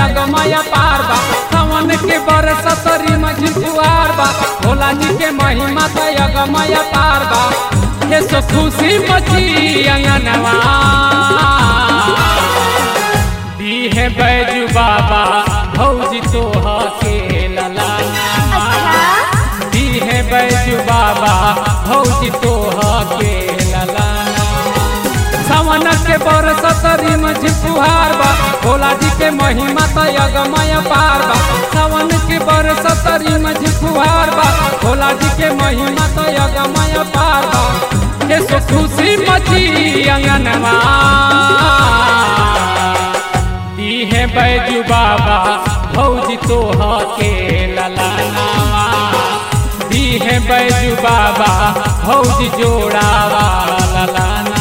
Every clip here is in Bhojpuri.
अगमय पार बा सावन के बरस तरी मझुआर बा भोला जी के महिमा त अगमय पार बा ये सो खुशी मची अंगनवा दी है बैजू बाबा भौजी तो के लला दी है बैजू बाबा भौजी तो के लला सावन के बरस तरी मझुआर बा भोला जी के महिमा त अगमय पार बा सावन के बरस तरी मझुआर बा भोला जी के महिमा त अगमय पार बा ये सो खुशी मची अंगनवा दी है बैजू बाबा भौजी तो के ललानावा दी है बैजू बाबा भौजी जोड़ावा ललाना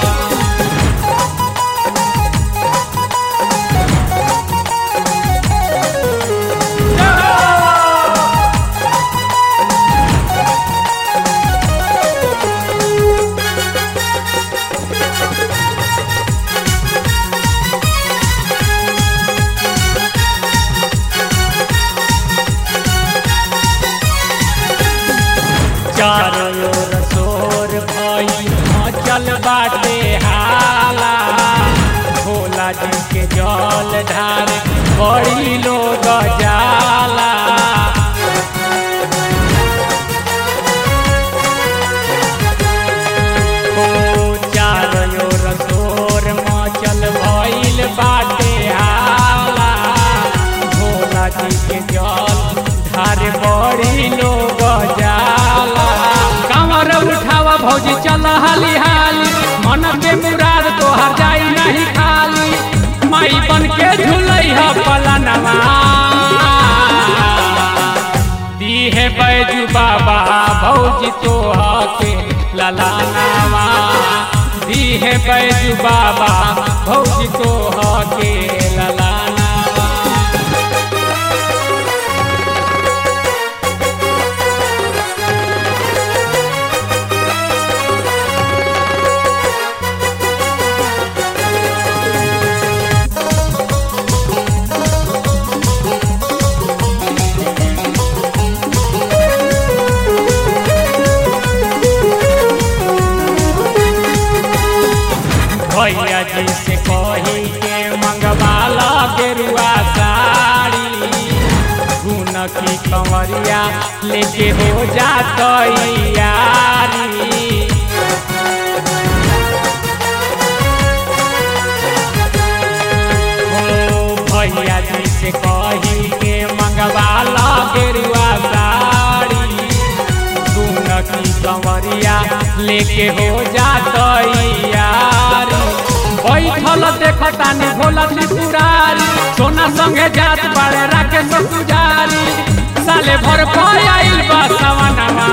चारों ओर शोर भई मचल बाटे हाला भोला जी के जल ढार बड़ी लोग जाला ओ चारों ओर शोर मचल भइल बाटे हाला भोला जी के जल ढार बड़ी लोग जाला कमर उठावा भौजी चल हाली हाली मन के मुराद तोहर जाई नहीं खाली माई बन के झूलई ह पलनवा दी है बैजू बाबा भौजी तो के ललानावा दी है बैजू बाबा भौजी तो के ललानावा भैया जी से कही के मंगवाला गेरुआ साड़ी गुन की कंवरिया लेके हो जा तैयारी ओ भैया जी से कही के मंगवाला गेरुआ साड़ी गुन की कंवरिया लेके हो जा तैयारी बैठल देखतानी भोला त्रिपुरारी सोना संगे जात बाड़े राकेश पुजारी साले भर पर आइल बा सवनवा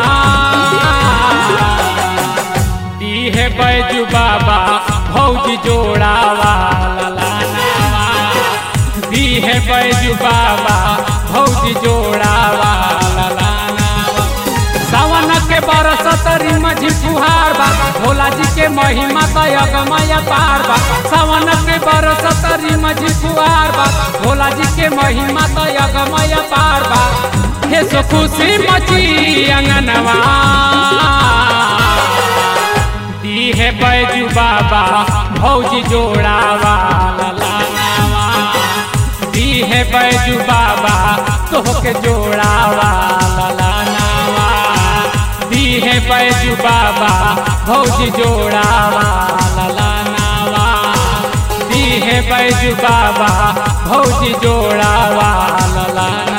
दी है बैजू बाबा भौजी जोड़ावा ललानावा दी है बैजू बाबा भौजी जोड़ावा ललानावा सावन के बरस तरी मझी फुहार बा भोला जी के महिमा त अगमय पार बा सावन के बरस तरी मझी फुहार बा भोला जी के महिमा त अगमय पार बा हे सो खुशी मची अंगनवा दी है बैजू बाबा भौजी जोड़ावा ललानावा दी है बैजू बाबा तोहके जोड़ावा ललानावा दी है बैजू बाबा भौजी जोड़ावा ललानावा दी है बैजू बाबा भौजी जोड़ावा ललाना